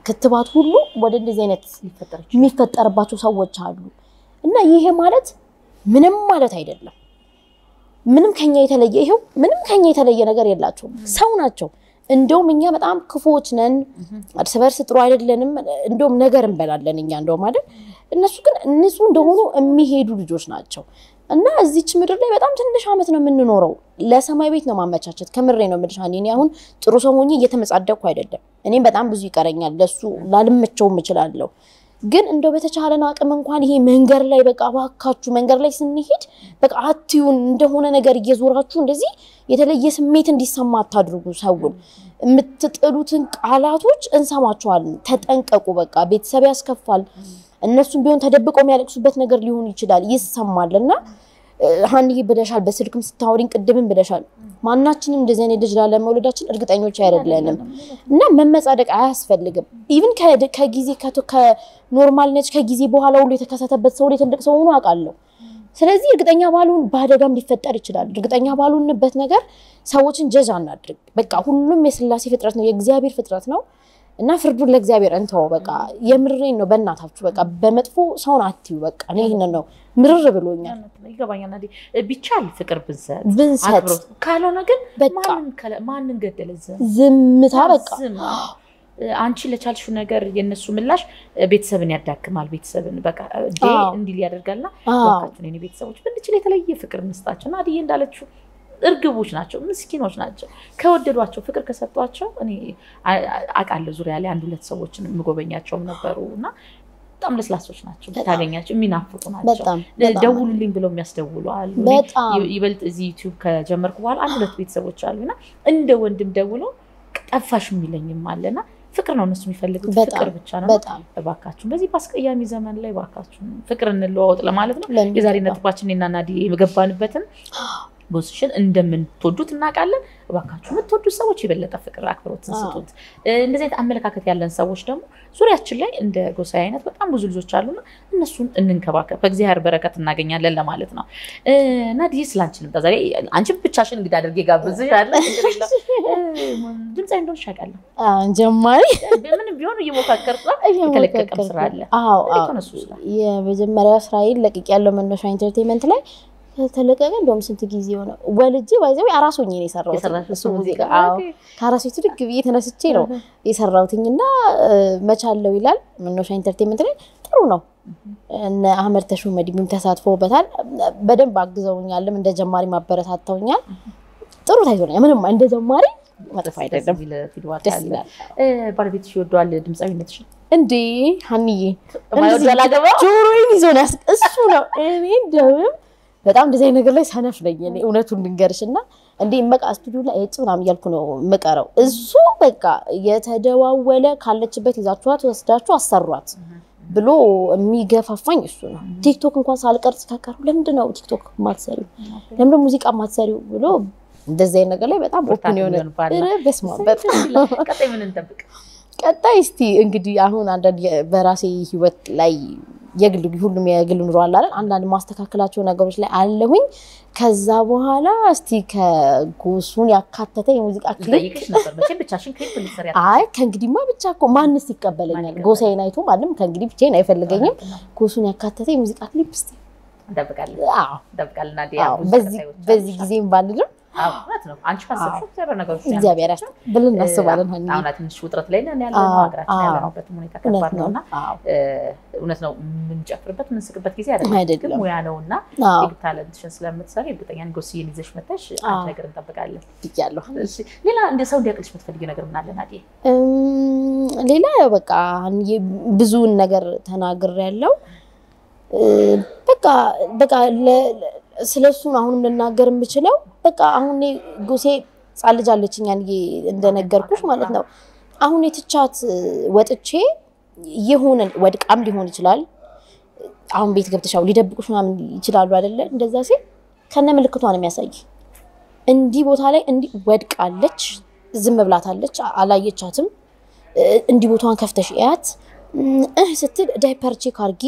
ክትባት ሁሉ ወደ እንደዚህ አይነት ሊፈጠር ይችላል። የሚፈጠርባቸው ሰዎች አሉ እና ይሄ ማለት ምንም ማለት አይደለም። ምንም ከኛ የተለየ ይሄው ምንም ከኛ የተለየ ነገር የላቸውም። ሰው ናቸው። እንደውም እኛ በጣም ክፉዎች ነን፣ እርስ በርስ ጥሩ አይደለንም። እንደውም ነገር እንበላለን እኛ እንደውም አይደል። እነሱ ግን ንጹህ እንደሆኑ የሚሄዱ ልጆች ናቸው እና እዚች ምድር ላይ በጣም ትንሽ ዓመት ነው የምንኖረው። ለሰማይ ቤት ነው ማመቻቸት። ከምሬ ነው የምልሽ ሀኒ። እኔ አሁን ጥሩ ሰው ሆኜ እየተመጻደቅኩ አይደለም። እኔም በጣም ብዙ ይቀረኛል። ለሱ ላልመቸውም እችላለሁ። ግን እንደው በተቻለን አቅም እንኳን ይሄ መንገድ ላይ በቃ እባካችሁ መንገድ ላይ ስንሄድ በቃ አትዩን እንደሆነ ነገር እየዞራችሁ እንደዚህ የተለየ ስሜት እንዲሰማ አታድርጉ። ሰውን የምትጥሉትን ቃላቶች እንሰማቸዋለን። ተጠንቀቁ። በቃ ቤተሰብ ያስከፋል። እነሱም ቢሆን ተደብቀው የሚያለቅሱበት ነገር ሊሆን ይችላል፣ ይሰማል እና ሀኒዬ ብለሻል፣ በስልክም ስታወሪኝ ቅድምም ብለሻል። ማናችንም እንደዚህ አይነት ልጅ ላለመውለዳችን እርግጠኞች አይደለንም እና መመጻደቅ አያስፈልግም። ኢቭን ከጊዜ ከኖርማል ነች ከጊዜ በኋላ ሁሉ የተከሰተበት ሰው ላይ ትልቅ ሰው ሆኖ አውቃለሁ። ስለዚህ እርግጠኛ ባሉን በአደጋም ሊፈጠር ይችላል። እርግጠኛ ባሉንበት ነገር ሰዎችን ጀጅ አናድርግ። በቃ ሁሉም የስላሴ ፍጥረት ነው፣ የእግዚአብሔር ፍጥረት ነው እና ፍርዱን ለእግዚአብሔር እንተወው። በቃ የምሬን ነው። በእናታችሁ በቃ በመጥፎ ሰውን አትዩ። በቃ እኔ ይህንን ነው ምርር ብሎኛል። ይገባኛል። ናዲ ቢቻል ፍቅር ብንሰጥ ብንሰጥ አክብሮት፣ ካልሆነ ግን በቃ ማንን ከለ- ማንን ገደለ ዝም ዝምታ በቃ ዝም። አንቺ ለቻልሽው ነገር የነሱ ምላሽ ቤተሰብን ያዳክማል። ቤተሰብን በቃ እንዴ አዎ። እንዲል ያደርጋልና አዎ። እባካችሁን የኔ ቤተሰቦች ብንችል የተለየ ፍቅር እንስጣቸው። ናዲዬ እንዳለችው እርግቦች ናቸው፣ ምስኪኖች ናቸው። ከወደዷቸው ፍቅር ከሰጧቸው እኔ አ- አ- አውቃለሁ ዙሪያ ላይ አንድ ሁለት ሰዎችን የምጎበኛቸውም ነበሩ እና በጣም ለስላሶች ናቸው። በጣም። ታገኛቸው የሚናፍቁ ናቸው። በጣም በጣም ደውሉልኝ ብለው የሚያስደውሉ አሉ። እኔ በጣም ይ- ይበልጥ እዚህ ዩቲዩብ ከጀመርኩ በኋላ አንድ ሁለት ቤተሰቦች አሉና እንደ ወንድም ደውሎ ጠፋሽ የሚለኝም አለና ፍቅር ነው እነሱ የሚፈልጉት በጣም ፍቅር ብቻ ነው። በጣም እባካችሁን በዚህ በአስቀያሚ ዘመን ላይ እባካችሁን ፍቅር እንለዋወጥ ለማለት ነው። ለምን የዛሬ በጣም ነጥባችን እኔና ናዲ የገባንበትን ጎስሽን እንደምትወዱት እናውቃለን። እባካችሁ የምትወዱት ሰዎች የበለጠ ፍቅር አክብሮትን አዎ። ስጡት። እ፣ እንደዚህ አይነት አመለካከት ያለን ሰዎች ደግሞ ዙሪያችን ላይ እንደ ጎሳ አይነት በጣም ብዙ ልጆች አሉና እነሱን እንንከባከብ፣ በእግዚአብሔር በረከት እናገኛለን ለማለት ነው። እ፣ ናዲዬ ስለ አንቺ ልምጣ። ዛሬ አንቺን ብቻሽን እንግዲህ አድርጌ ጋብዝሻለሁ። ችግር የለውም። እ፣ ድምፃዊ እንደሆንሽ አውቃለሁ። አሁን ጀማሪ ምንም ቢሆን እየሞካከርኩ ነው። የተለቀቀም ስራ አለ። አዎ እንዴት አዎ ሆነ እሱ ስራ? የመጀመሪያ ስራዬን ለቅቅ ያለው መነሻ ኢንተርቴንመንት ላይ ከተለቀቀ እንደውም ስንት ጊዜ ሆነ ወልጄ ባይዘው አራስ ሆኜ ነው የሰራሁት የሰራሽው እሱ እሱ ሙዚቃ ሙዚቃ? አዎ ኦኬ። ከአራስ ቤቱ ድግ ብዬ ተነስቼ ነው የሰራሁትኝ እና መቻለው ይላል መነሻ ኢንተርቴንመንት ላይ ጥሩ ነው እነ አህመድ ተሾመዲም ተሳትፎበታል በደንብ አግዘውኛልም እንደ ጀማሪ ማበረታተውኛል ጥሩ ታይቶኛል ምንም እንደ ጀማሪ መጥፎ አይደለም ደስ የሚል ፊድባክ ደስ አለ። ይላል እ፣ ባለቤትሽ ይወደዋል ድምፃዊነትሽ? እንዴ ሀኒዬ የማይወድ ያላገባ? ጆሮዬን ይዞ ነው ያስ- እሱ ነው እኔ እንደውም በጣም እንደዚህ አይነት ነገር ላይ ሰነፍ ነኝ እኔ እውነቱን ልንገርሽ እና እንዴ በቃ ስቱዲዮ ላይ እጭ ምናምን እያልኩ ነው የምቀረው እሱ በቃ የተደዋወለ ካለችበት ይዛችኋት ወስዳችሁ አሰሯት ብሎ የሚገፋፋኝ እሱ ነው ቲክቶክ እንኳን ሳልቀርጽ ከቀሩ ለምንድን ነው ቲክቶክ ማትሰሪው ለምንድን ነው ሙዚቃ ማትሰሪው ብሎ እንደዚህ አይነት ነገር ላይ በጣም ብርታት ኦፕን የሆነ የሚሆን ባል ነው። ኧረ በስመ አብ በጣም ቀጣይ ምን እንጠብቅ? ቀጣይ እስቲ እንግዲህ አሁን አንዳንድ የ- በራሴ ህይወት ላይ የግል ሁሉም የግል ኑሮ አለ አይደል? አንዳንድ ማስተካከላቸው ነገሮች ላይ አለሁኝ። ከዛ በኋላ እስቲ ከጎሱን ያካተተ የሙዚቃ ክሊፕ ልጠይቅሽ ነበር መቼም ብቻሽን ክሊፕ ልትሰሪ አይ ከእንግዲህማ ብቻ እኮ ማንስ ይቀበለኛል? ማን ጎሳዬን አይቶ ማንም ከእንግዲህ ብቻዬን አይፈልገኝም። ጎሱን ያካተተ የሙዚቃ ክሊፕ እስቲ እንጠብቃለን አዎ፣ እንጠብቃለን። ናዲያ አዎ፣ ብዙ በዚህ ቀጣዮች በዚህ አሉሽ። ጊዜም ባልልም አዎ፣ እውነት ነው። አንቺ ካሰብሽው እግዚአብሔር ነገሮች እግዚአብሔር ያስ ብለን እናስባለን። ሀኒ አሁን ትንሽ ውጥረት ላይ ነን ያለ አዎ፣ ሀገራችን አዎ። ያለንበትም ሁኔታ እውነት ከባድ ነው ነው። እና አዎ፣ እውነት ነው የምንጨፍርበት የምንስቅበት ጊዜ አይደለም። አይደለም። ግን ሙያ ነው እና አዎ ታለንትሽን ስለምትሰሪ እርግጠኛ ነኝ ጎስዬን ይዘሽ መተሽ አዎ። አንድ ነገር እንጠብቃለን። ብያለሁ። እሺ፣ ሌላ እንደ ሰው እንዲያቅልሽ የምትፈልጊው ነገር ምን አለ ናዲ? እም፣ ሌላ ያው በቃ የ- ብዙውን ነገር ተናግር ያለው በቃ በቃ ስለ እሱን አሁንም ልናገር የምችለው በቃ አሁን እኔ ጎሴ ሕፃን ልጅ አለችኝ ያንዬ እንደነገርኩሽ ማለት ነው። አሁን የትቻት ወጥቼ የሆነ ወድቃም ሊሆን ይችላል። አሁን ቤት ገብተሻው ሊደብቁሽ ምናምን ይችላሉ አይደለ? እንደዛ ሲል ከነ ምልክቷ ነው የሚያሳይ። እንዲህ ቦታ ላይ እንዲህ ወድቃለች፣ ዝም ብላታለች፣ አላየቻትም። እንዲህ ቦታዋን ከፍተሽ እያት እህ ስትል ዳይፐር ቼክ አርጊ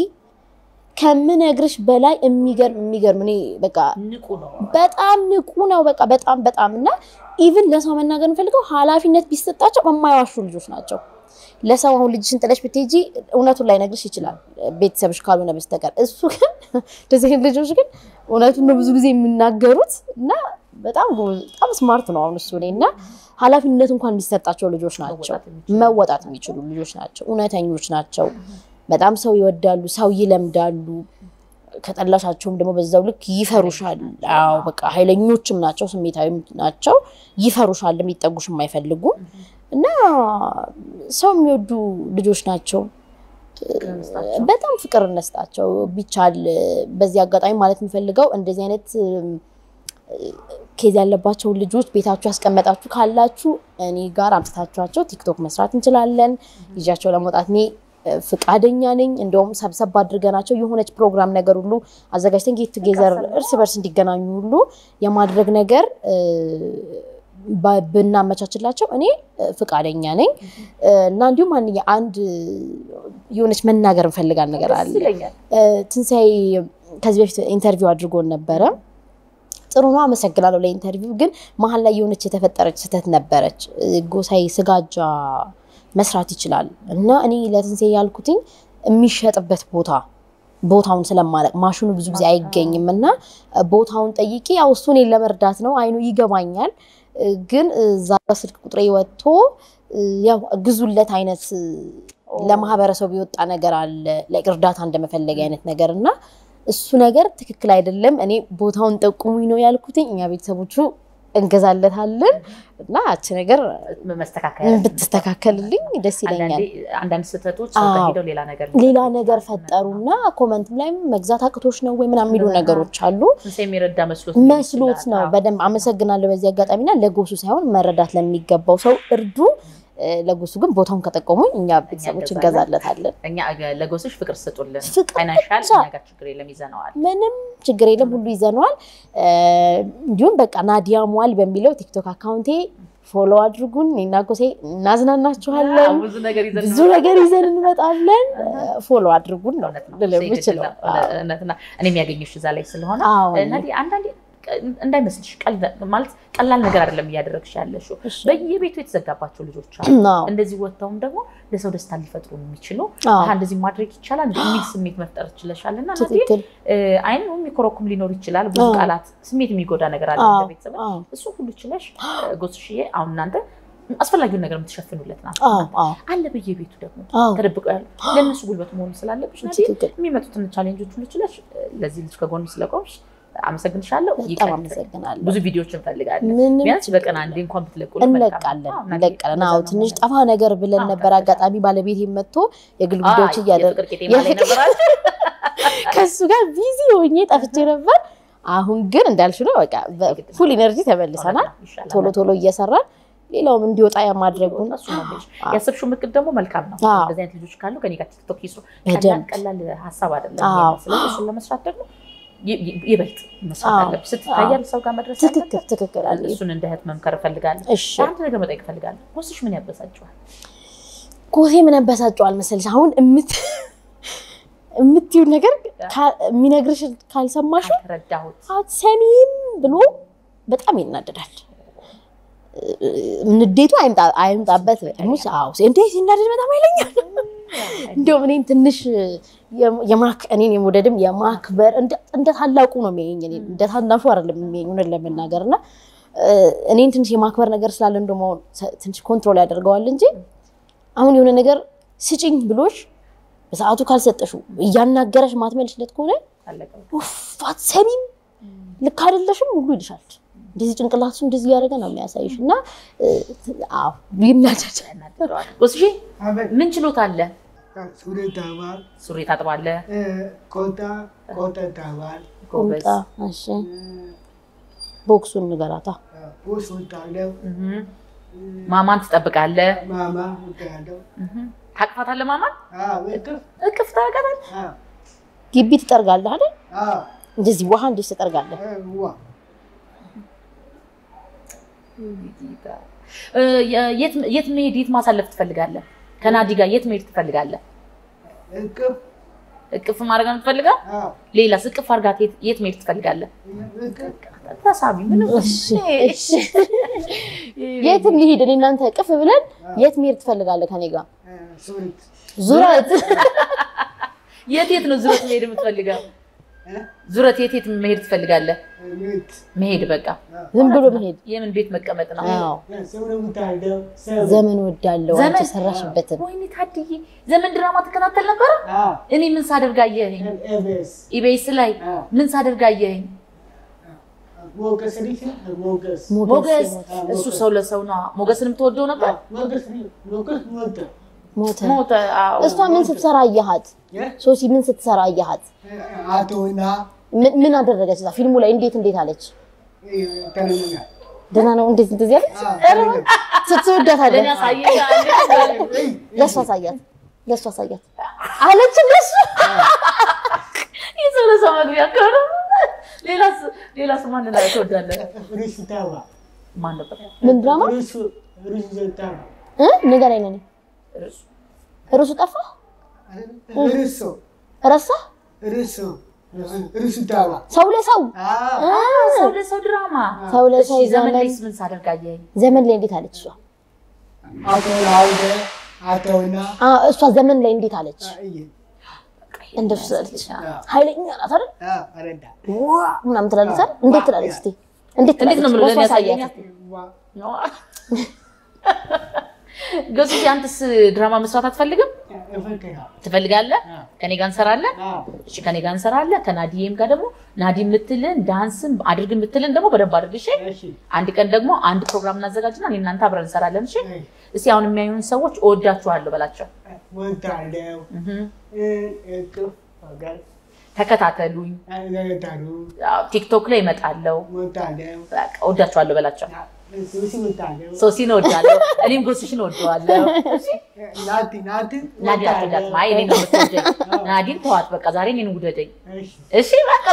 ከምነግርሽ በላይ የሚገርም የሚገርም እኔ በቃ ንቁ ነው። በጣም ንቁ ነው። በቃ በጣም በጣም እና ኢቭን ለሰው መናገር የምፈልገው ኃላፊነት ቢሰጣቸው የማይዋሹ ልጆች ናቸው። ለሰው አሁን ልጅሽን ጥለሽ ብትሄጂ እውነቱን ላይነግርሽ ይችላል ቤተሰብሽ ካልሆነ በስተቀር። እሱ ግን እንደዚህ አይነት ልጆች ግን እውነቱን ነው ብዙ ጊዜ የሚናገሩት እና በጣም ጎበዝ- በጣም ስማርት ነው አሁን እሱ እኔ እና ኃላፊነት እንኳን የሚሰጣቸው ልጆች ናቸው። መወጣት የሚችሉ መወጣት የሚችሉ ልጆች ናቸው። እውነተኞች ናቸው። በጣም ሰው ይወዳሉ፣ ሰው ይለምዳሉ። ከጠላሻቸውም ደግሞ በዛው ልክ ይፈሩሻል። አዎ በቃ ኃይለኞችም ናቸው፣ ስሜታዊም ናቸው። ይፈሩሻል፣ ሊጠጉሽም አይፈልጉም እና ሰው የሚወዱ ልጆች ናቸው። በጣም ፍቅር እነስጣቸው ቢቻል። በዚህ አጋጣሚ ማለት የምፈልገው እንደዚህ አይነት ኬዝ ያለባቸውን ልጆች ቤታችሁ ያስቀመጣችሁ ካላችሁ እኔ ጋር አምጥታችኋቸው ቲክቶክ መስራት እንችላለን። ይዣቸው ለመውጣት እኔ እ፣ ፍቃደኛ ነኝ። እንደውም ሰብሰብ አድርገናቸው የሆነች ፕሮግራም ነገር ሁሉ አዘጋጅተን ጌት ቱጌዘር እርስ በርስ እንዲገናኙ ሁሉ የማድረግ ነገር እ፣ ባ- ብናመቻችላቸው እኔ እ፣ ፍቃደኛ ነኝ እ፣ እና እንዲሁም አንድ አንድ የሆነች መናገር እንፈልጋል ነገር ደስ አለ ይለኛል። ትንሣኤ ከዚህ በፊት ኢንተርቪው አድርጎን ነበረ። ጥሩ ነው፣ አመሰግናለሁ ለኢንተርቪው። ግን መሀል ላይ የሆነች የተፈጠረች ስህተት ነበረች። እ፣ ጎሳዬ ስጋጃ መስራት ይችላል እና እኔ ለትንሣኤ ያልኩትኝ የሚሸጥበት ቦታ ቦታውን ስለማለቅ ማሽኑ ብዙ ጊዜ አይገኝም እና እ፣ ቦታውን ጠይቄ ያው እሱ እኔን ለመርዳት ነው አይኑ ይገባኛል። እ፣ ግን እዛ ስልክ ቁጥሬ ወጥቶ እ፣ ያው ግዙለት አይነት እ፣ ለማህበረሰቡ የወጣ ነገር አለ like እርዳታ እንደመፈለግ አይነት ነገር እና እሱ ነገር ትክክል አይደለም። እኔ ቦታውን ጠቁሙኝ ነው ያልኩትኝ። እኛ ቤተሰቦቹ እንገዛለታለን እና ያቺ ነገር መስተካከል ብትስተካከልልኝ ደስ ይለኛል። አንዳንዴ አንዳንድ ስህተቶች ሰው ጋር አዎ። ሄደው ሌላ ነገር ሌላ ነገር ፈጠሩና ኮመንትም ላይም መግዛት አቅቶች ነው ወይ ምናምን የሚሉ ነገሮች አሉ። ትንሣኤ የሚረዳ መስሎት መስሎት ነው። በደንብ አመሰግናለሁ በዚህ አጋጣሚና ለጎሱ ሳይሆን መረዳት ለሚገባው ሰው እርዱ። እ፣ ለጎሱ ግን ቦታውን ከጠቀሙኝ እኛ ቤተሰቦች እንገዛለን። እንገዛለታለን። እኛ ለጎሶች ፍቅር ስጡልን። ፍቅር ፋይናንሻል ብቻ። እኛ ጋር ችግር የለም ይዘነዋል። ምንም ችግር የለም፣ ሁሉ ይዘነዋል። እ፣ እንዲሁም በቃ ናዲያ ሟል በሚለው ቲክቶክ አካውንቴ ፎሎ አድርጉን። እኔና ጎሴ እናዝናናችኋለን። ብዙ ነገር ይዘን ብዙ ነገር ይዘን እንመጣለን። ፎሎ አድርጉን ነው እውነት ነው። ልል የምችለው። እውነትና እኔ የሚያገኝሽ እዛ ላይ ስለሆነ አዎ። ናዲ አንዳንዴ ቀ- እንዳይመስልሽ ቀልድ- ማለት ቀላል ነገር አይደለም እያደረግሽ ያለሽው። እሺ። በየቤቱ የተዘጋባቸው ልጆች አሉ። አዎ። እንደዚህ ወጥተውም ደግሞ ለሰው ደስታ ሊፈጥሩ የሚችሉ አዎ። አሀ እንደዚህ ማድረግ ይቻላል የሚል ስሜት መፍጠር ችለሻል እና ናዲ ትክክል። አይን የሚኮረኩም ሊኖር ይችላል። ብዙ አዎ። ቃላት ስሜት የሚጎዳ ነገር አለ አዎ። እንደ ቤተሰብ አዎ። እሱ ሁሉ ችለሽ ጎስሽዬ አሁን እናንተ አስፈላጊውን ነገር የምትሸፍኑለት ናት አዎ። አዎ። አለ በየቤቱ ደግሞ አዎ። ተደብቀው ያሉ ለእነሱ ጉልበት መሆኑ ስላለብሽ ናዲ ትክክል። የሚመጡትን ቻሌንጆች ሁሉ ችለሽ ለዚህ ልጅ ከጎኑ ስለቆምሽ አመሰግንሻለሁ። በጣም ይቀጥል። አመሰግናለሁ። ብዙ ቪዲዮዎች እንፈልጋለን። ምንም ቢያንስ በቀን አንዴ እንኳን ብትለቁልን መልካም ነው። እንለቃለን አዎ፣ ናዲ፣ እንለቃለን። አዎ እንደዛ ነው ትንሽ መሆን ጠፋ ነገር ብለን አዎ፣ ነበር። ቀጥታ። አጋጣሚ ባለቤት መጥቶ የግል አይ፣ ጉዳዮች እያደረገ የፍቅር ቄጤማ ላይ የፍቅር- ነበራል። ከሱ ጋር ቢዚ ሆኜ ጠፍቼ ነበር። አሁን ግን እንዳልሽ ነው በቃ በፉል ኢነርጂ ተመልሰናል። ይሻላል። ቶሎ ቶሎ እየሰራን ሌላውም እንዲወጣ የማድረጉን እሱ ነው የምልሽ። ያሰብሽው ምክር ደግሞ መልካም ነው። አዎ። እንደዚህ አይነት ልጆች ካሉ ከኔ ጋር ቲክቶክ ይስሩ። በደንብ። ቀላል ቀላል ሀሳብ አይደለም። አዎ። ይሄ። ስለዚህ እሱን ለመስራት ደግሞ ይ- ይ- ይበልጥ መስራት አዎ። አለብሽ። ስትታያል ሰው ጋር መድረስ ትክክል አለበት። ትክክል አለ። እሱን እንደ እህት መምከር እፈልጋለሁ። እሺ አንድ ነገር መጠየቅ እፈልጋለሁ። ወስሽ ምን ያበሳጭዋል? ጎሴ ምን ያበሳጨዋል መሰለሽ? አሁን እምት የምትይው ነገር ካ- የሚነግርሽ ካልሰማሽው ካልተረዳሁት አትሰሚም ብሎ በጣም ይናደዳል። ንዴቱ አይምጣ- አይምጣበት ሙስ አዎ እንዴት ሲናደድ በጣም አይለኛል። እንደውም እኔን ትንሽ የም- የማክ እኔን የመውደድም የማክበር እንደ እንደ ታላቁ ነው የሚያየኝ። እኔን እንደ ታናሹ አይደለም የሚያየኝ እውነት ለመናገር እና እ፣ እኔን ትንሽ የማክበር ነገር ስላለን ደግሞ አሁን ሰ- ትንሽ ኮንትሮል ያደርገዋል እንጂ አሁን የሆነ ነገር ስጭኝ ብሎሽ በሰዓቱ ካልሰጠሽው እያናገረሽ ማትመልሽለት ከሆነ አለቀ። ኡፍ አትሰሚም፣ ልክ አይደለሽም ሁሉ ይልሻል። እንደዚህ ጭንቅላቱ እንደዚህ እያደረገ ነው የሚያሳይሽ እና እ፣ አዎ ይናደዳል። ያናድደዋል። ወስሽ አቤት ምን ችሎታ አለ? ሱሪ ታባል ሱሪ ታጥባለህ? ቆጣ ቆጣ ታባል ጎበዝ። ቁምጣ እሺ፣ ቦክሱን ንገራታ። ቡስ ወጣለው እህ። ማማን ትጠብቃለህ? ማማ ወጣለው እህ። ታቅፋታለህ? ማማን እቅፍ እቅፍ ታደርጋታለህ? ግቢ ትጠርጋለህ አይደል? አዎ እንደዚህ ውሃ እንደዚህ ትጠርጋለህ። ዋ እ፣ የት የት መሄድ የት ማሳለፍ ትፈልጋለህ? ከናዲ ጋር የት መሄድ ትፈልጋለህ? እቅፍ እቅፍ ማድረግ ነው ትፈልጋለህ? አዎ ሌላስ እቅፍ አድርጋት የት- የት መሄድ ትፈልጋለህ? እቅፍ ተሳቢ ምንም እሺ፣ እሺ። የት እንሂድ? እኔ እናንተ ቅፍ ብለን የት መሄድ ትፈልጋለህ ከኔ ጋር? እ፣ ሱሪት ዙረት የት የት ነው ዙረት መሄድ የምትፈልገው? ዙረት የት የት መሄድ ትፈልጋለህ? ቤት መሄድ በቃ ዝም ብሎ መሄድ የምን ቤት መቀመጥ ነው? አዎ ሰው ነው የምታርደው ሰው ዘመን ወዳለው አንቺ ዘመን የሰራሽበትን ወይኔ ታድዬ ዘመን ድራማ ትከታተል ነበረ? እኔ ምን ሳደርግ አየኸኝ? ኤቤስ ኢቤስ ላይ ምን ሳደርግ አየኸኝ? ሞገስ ሪት ሞገስ ሞገስ ሞገስ እሱ ሰው ለሰው ነው። ሞገስንም ትወደው ነበር? ሞገስ ሞገስ ሞተ ሞተ። ሞተ። አዎ። እሷ ምን ስትሰራ አየሃት? ሶሲ ምን ስትሰራ አየሃት? አቶና ምን- ምን አደረገች? እዛ ፊልሙ ላይ እንዴት እንዴት አለች? ተነኛ ደህና ነው እንደዚህ እንደዚህ አለች? ስትወዳታለህ? ለእኔ አሳየኝ አለ። ለእሷ አሳያት፣ ለእሷ አሳያት አለች። ለሱ የሰው ለሰው መግቢያ ከሆነ ሌላስ ሌላስ ማን ላይ ትወዳለህ? ሪስ ታባ ማን ነበር? ምን ድራማ ሪስ ሪስ ዘታባ እ ንገረኝ ነኝ እርሱ ርሱ ጠፋ ሪሶ ረሳ ሪሶ ሪስ ታባ ሰው ለሰው ሰው ለሰው ድራማ ሰው ለሰው እሺ፣ ዘመን ዘመን ላይስ ምን ሳደርግ አየኸኝ? ዘመን ላይ እንዴት አለች? እሷ አቶና አውደ አቶና አ እሷ ዘመን ላይ እንዴት አለች? እንደሱ ስላለች ኃይለኛ ናት አይደል? አረዳ ዋ ምናምን ትላለች አይደል? እንዴት ትላለች? እስኪ እንዴት እንዴት ነው ትላለች? የምለው? ለእሷ ለእኔ አሳያት። ያሳየኛል። ገሱ አንተስ ድራማ መስራት አትፈልግም? እፈከራ ትፈልጋለህ? ከኔ ጋር እንሰራለን። እሺ ከኔ ጋር እንሰራለን። ከናዲዬም ጋር ደግሞ ናዲ የምትልን ዳንስም አድርግ የምትልን ደግሞ በደንብ አድርግ። እሺ እሺ አንድ ቀን ደግሞ አንድ ፕሮግራም እናዘጋጅና እኔ እናንተ አብረን እንሰራለን። እሺ እስቲ አሁን የሚያዩን ሰዎች እወዳችኋለሁ በላቸው። ወንታለው እህ እቅፍ አጋር ተከታተሉኝ። ነገታሩ አዎ፣ ቲክቶክ ላይ እመጣለሁ። ወንታለው በቃ እወዳችኋለሁ በላቸው። ሱሲ ወንታለው ሶሲን እወዳለሁ። እኔም ጎስሽን እወደዋለሁ። ናቲ ናቲ ናዲ አትወዳትም። አይ እኔን ነው የምትወደኝ። ናዲን ተዋት በቃ ዛሬ እኔን ውደደኝ። እሺ እሺ በቃ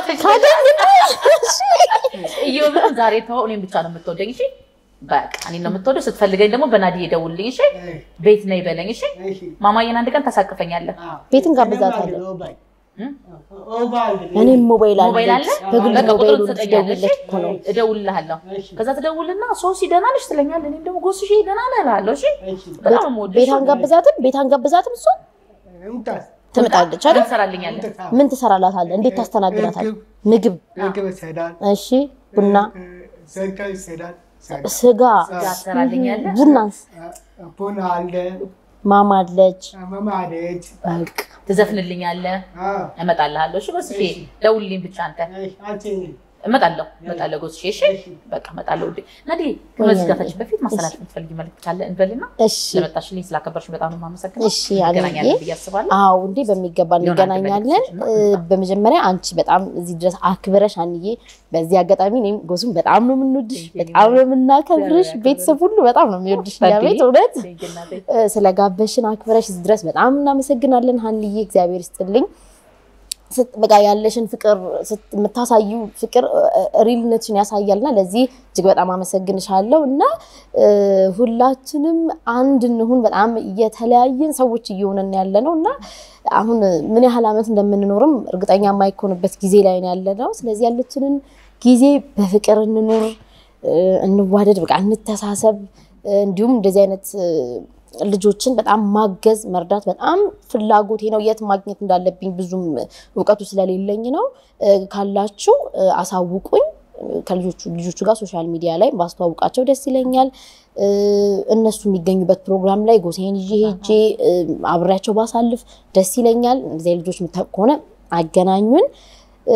እዮብን ዛሬ ተወው፣ እኔን ብቻ ነው የምትወደኝ። እሺ በቃ እኔን ነው የምትወደው። ስትፈልገኝ ደግሞ በናዲ ደውልልኝ። እሺ ቤት ነይ በለኝ። እሺ እሺ ማማዬን አንድ ቀን ታሳቅፈኛለህ። ቤትን ጋብዛታለሁ። ኦባይ እም? ኦባይ እኔም ሞባይል ሞባይል አለ አለች። በግል በቃ ቁጥሩን ሞባይሉ ትሰጠኛለህ። እሺ? ልትደውልለት እኮ ነው። እደውልልሃለሁ። እሺ ከዛ ትደውልና ሶሲ ደህና ነሽ ትለኛለህ። እኔም ደግሞ ጎስሽ ደህና ነህ እልሃለሁ። እሺ እሺ በጣም የምወድሽ ቤት አንጋብዛትም፣ ቤት አንጋብዛትም። እሷ እንታስ ትመጣለች አይደል? ትሰራልኛለህ። ምን ትሰራላታለህ? እንዴት ታስተናግዳታለህ? ምግብ፣ ምግብ ይሰዳል እሺ፣ ቡና፣ ዘካ ይሰዳል ስጋ፣ ትሰራልኛለህ። ቡናንስ፣ ቡና አለ ማማ አለች። መማደጅ በቃ ትዘፍንልኛለህ። እመጣልሃለሁ። እሺ ጎስሽ ደውልልኝ ብቻ አንተ አንቺ እመጣለሁ እመጣለሁ ጎስሽ። እሺ በቃ እመጣለሁ። ውዴ ናዲ ከመዝጋታችን በፊት ማስተላለፍ የምትፈልጊ መልዕክት ካለ እንበልና እሺ፣ ስለመጣሽልኝ ስላከበርሽ በጣም ነው የማመሰግነው። እሺ፣ እንገናኛለን አንዬ ብዬ አስባለሁ። አዎ እንዴ በሚገባ ሊሆን አንድ እንገናኛለን። መልዕክት እ፣ በመጀመሪያ አንቺ በጣም እዚህ ድረስ አክብረሽ አንዬ፣ በዚህ አጋጣሚ እኔም ጎሱም በጣም ነው የምንወድሽ፣ በጣም ነው የምናከብርሽ። ቤተሰብ ሁሉ በጣም ነው የሚወድሽ። እኛ ቤት እውነት እ፣ ስለጋበሽን አክብረሽ እዚህ ድረስ በጣም እናመሰግናለን ሀንዬ፣ እግዚአብሔር ይስጥልኝ። ስት- በቃ ያለሽን ፍቅር ስት- የምታሳዩ ፍቅር ሪልነትሽን ያሳያልና ለዚህ እጅግ በጣም አመሰግንሻለሁ እና እ፣ ሁላችንም አንድ እንሁን። በጣም የተለያየን ሰዎች እየሆነን ያለ ነው እና አሁን ምን ያህል ዓመት እንደምንኖርም እርግጠኛ የማይኮንበት ጊዜ ላይ ነው ያለ ነው። ስለዚህ ያለችንን ጊዜ በፍቅር እንኑር፣ እ፣ እንዋደድ፣ በቃ እንተሳሰብ። እ፣ እንዲሁም እንደዚህ አይነት እ፣ ልጆችን በጣም ማገዝ መርዳት በጣም ፍላጎቴ ነው። የት ማግኘት እንዳለብኝ ብዙም እውቀቱ ስለሌለኝ ነው። እ፣ ካላችሁ እ፣ አሳውቁኝ። እ፣ ከልጆቹ ልጆቹ ጋር ሶሻል ሚዲያ ላይ ባስተዋውቃቸው ደስ ይለኛል። እ፣ እነሱ የሚገኙበት ፕሮግራም ላይ ጎሴን ይዤ ሄጄ እ፣ አብሬያቸው ባሳልፍ ደስ ይለኛል። እንደዚህ ልጆች የምታውቁ ከሆነ አገናኙን። እ፣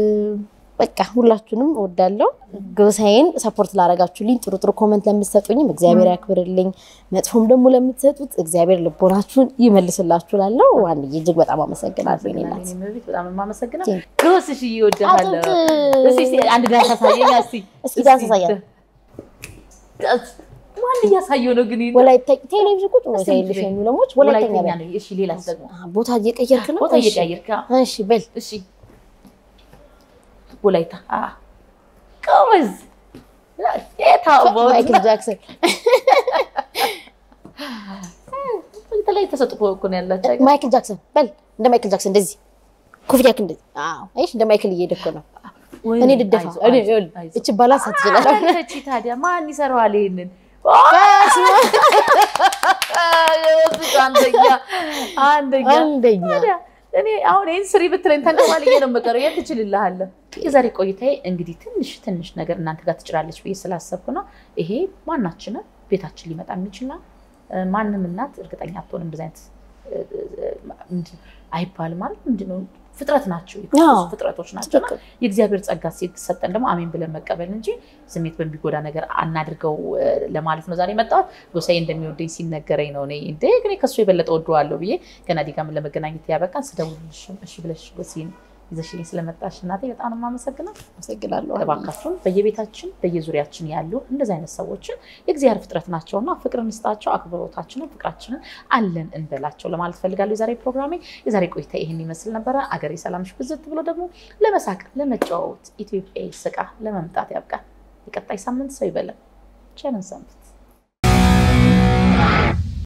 በቃ ሁላችሁንም እወዳለሁ። ጎሳዬን ሰፖርት ላረጋችሁልኝ፣ ጥሩ ጥሩ ኮመንት ለምትሰጡኝም እግዚአብሔር ያክብርልኝ፣ መጥፎም ደግሞ ለምትሰጡት እግዚአብሔር ልቦናችሁን ይመልስላችሁ። ላለው ዋንዬ እጅግ በጣም አመሰግናለሁ። እኔ እናት እኔም ቤት በጣም የማመሰግነው ቴንክ ጎስሽ እወድሃለሁ። አጥንት እስኪ እስኪ አንድ ዳንስ አሳየኝ እስኪ እስኪ ዳንስ አሳያት። ማን እያሳየው ነው ግን? ወላይታ ቴሌቪዥን ቁጭ ብሎ እስኪ ሳይልሽ ንገረኝ። የሚለሞች ወላይተኛ ወላይተኛ በል። ነው። እሺ ሌላስ ደግሞ አ፣ ቦታ እየቀየርክ ነው። ቦታ እሺ። እየቀያየርክ እሺ በል እሺ ወላይታ አ ጎበዝ የታወት ማይክል ጃክሰን የተለያየ ተሰጥቶ እኮ ነው ያላቸው። ማይክል ጃክሰን በል እንደ ማይክል ጃክሰን እንደዚህ ኮፍያክ እንደዚህ። አዎ አይሽ እንደ ማይክል እየሄድክ ነው። እኔ ልደፋ አይዞህ፣ እኔ አይዞህ፣ ይኸውልህ፣ አይዞህ። እቺ ባላንስ አትችላለህ። አለች ታዲያ ማን ይሰራዋል ይሄንን? በስመ አብ። አንደኛ አንደኛ አንደኛ ታዲያ እኔ አሁን ይህን ስሪ ብትለኝ ተንቀባልዬ ነው የምቀረው። የት ትችልልሃለህ? የዛሬ ቆይታዬ እንግዲህ ትንሽ ትንሽ ነገር እናንተ ጋር ትችላለች ብዬ ስላሰብኩ ነው። ይሄ ማናችንም ቤታችን ሊመጣ የሚችልና ማንም እናት እርግጠኛ አትሆንም። እንደዚህ አይነት እ፣ እ፣ ምንድን- አይባልም ማለት ምንድን ነው? ፍጥረት ናቸው፣ የክርስቶስ አዎ፣ ፍጥረቶች ናቸው። እና ትክክል። የእግዚአብሔር ጸጋ ሲሰጠን ደግሞ አሜን ብለን መቀበል እንጂ ስሜት በሚጎዳ ነገር አናድርገው እ፣ ለማለት ነው ዛሬ መጣሁት። ጎሳዬ እንደሚወደኝ ሲነገረኝ ነው። እኔ እንደ እኔ ከሱ የበለጠ ወደዋለሁ ብዬ ገና ዲጋም ለመገናኘት ያበቃን ስደውልልሽ እሺ ብለሽ ጎሴን ይዘሽልኝ ስለመጣሽ እናቴ በጣም ነው የማመሰግነው። አመሰግናለሁ። እባካችሁን በየቤታችን በየዙሪያችን ያሉ እንደዚህ አይነት ሰዎችን የእግዚአብሔር ፍጥረት ናቸውና ፍቅር እንስጣቸው፣ አክብሮታችንን ፍቅራችንን አለን እንበላቸው ለማለት ፈልጋለሁ። የዛሬ ፕሮግራሜ የዛሬ ቆይታ ይህን ይመስል ነበረ። አገሬ ሰላምሽ ብዝት ብሎ ደግሞ ለመሳቅ ለመጫወት ኢትዮጵያ ስቃ ለመምጣት ያብቃል። የቀጣይ ሳምንት ሰው ይበለን። ቸርን ሰንብት።